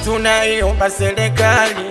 tunaiomba serikali,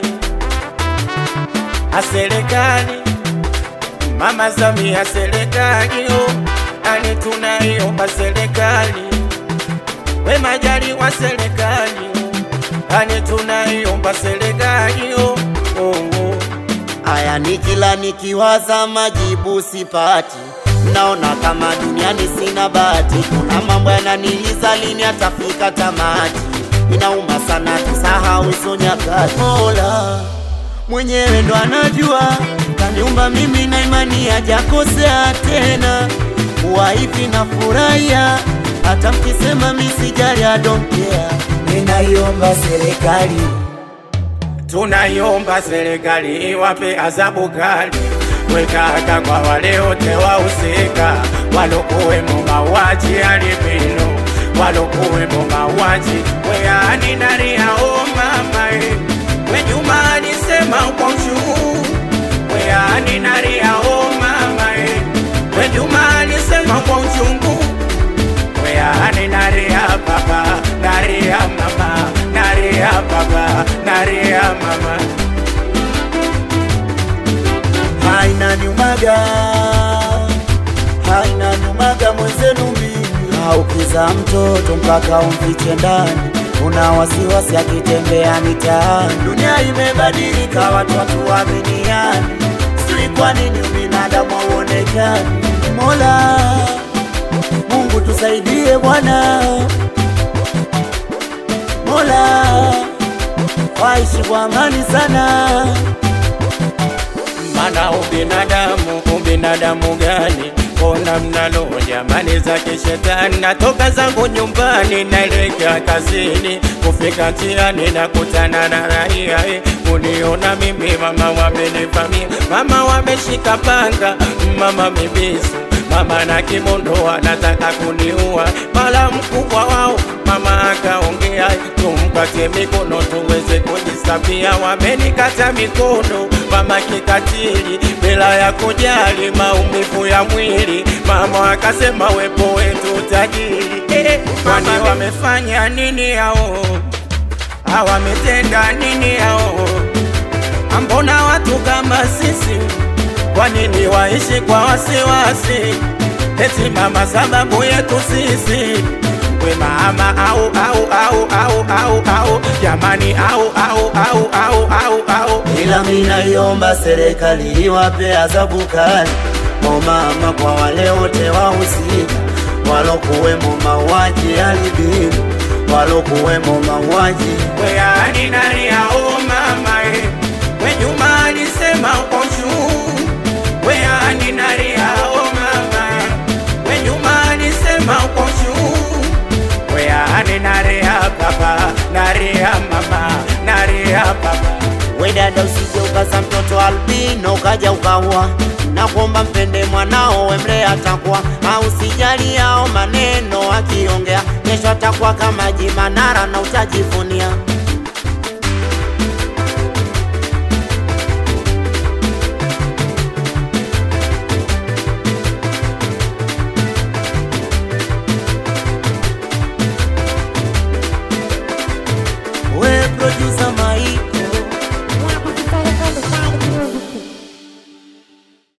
a serikali, Mama Samia serikali, oh, ani tunaiomba serikali, we Majaliwa serikali, oh, ani tunaiomba serikali, oh, oh, oh. Haya ni kila nikiwaza majibu sipati, naona kama duniani sina bahati. Kuna mambo yananiliza, lini atafika tamati? Inauma sana, tusahau hizo nyakati. Mola mwenyewe ndo anajua, kaniumba mimi na imani hajakosea tena. Kuwa hivi na furahia, hata mkisema misijali, I don't care. Ninaiomba serikali Tunaiomba serikali iwape adhabu kali, wekaka kwa wale wote wahusika walokuwemo mauaji ya albino, walokuwemo mauaji weani naria o mama e, we Juma alisema kwa uchungu weani naria o mama e, we Juma alisema kwa uchungu weani naria baba naria mama naria baba naria mama haina nyumaga, haina nyumaga mwenzenu mimi. Haukiza mtoto mpaka umfiche ndani, una wasiwasi akitembea mitaani. Dunia imebadilika, watu hatuaminiani, sijui kwa nini ubinadamu hauonekani. Mola Mungu tusaidie Bwana, Mola waishi kwa amani sana. Mana ubinadamu, ubinadamu gani? Mbona mnalo jamani za kishetani? Natoka zangu nyumbani naelekea kazini, kufika njiani nakutana na raia eh, kuniona mimi mama wamenivamia, mama wameshika panga, mama mibisu mama na kimondo wanataka kuniua, mara mkubwa wao mama akaongea, tumpatie mikono tuweze kujisafia. Wamenikata mikono mama kikatili, bila ya kujali maumivu ya mwili. Mama akasema wepo wetu tajiri. Eh, kwani wamefanya nini hao? Hawametenda nini hao? Ambona watu kama sisi kwa nini waishi kwa wasiwasi? Eti mama sababu yetu sisi we mama au au au au au au jamani au au au au au au ila minaiomba serikali iwape adhabu kali o mama kwa wale wote wahusika walokuwemo mauaji ya albino, walokuwemo mauaji we ani nani au mama e we Juma alisema uko juu we ani nani au mama e we Juma alisema uko juu we ani nani ya baba nani ya mama nani ya baba we dada, usije ukaza mtoto albino ukaja ukaua na kuomba mpende mwanao wemle atakuwa au sijali yao maneno akiongea, kesho atakuwa kama Jimanara na utajivunia.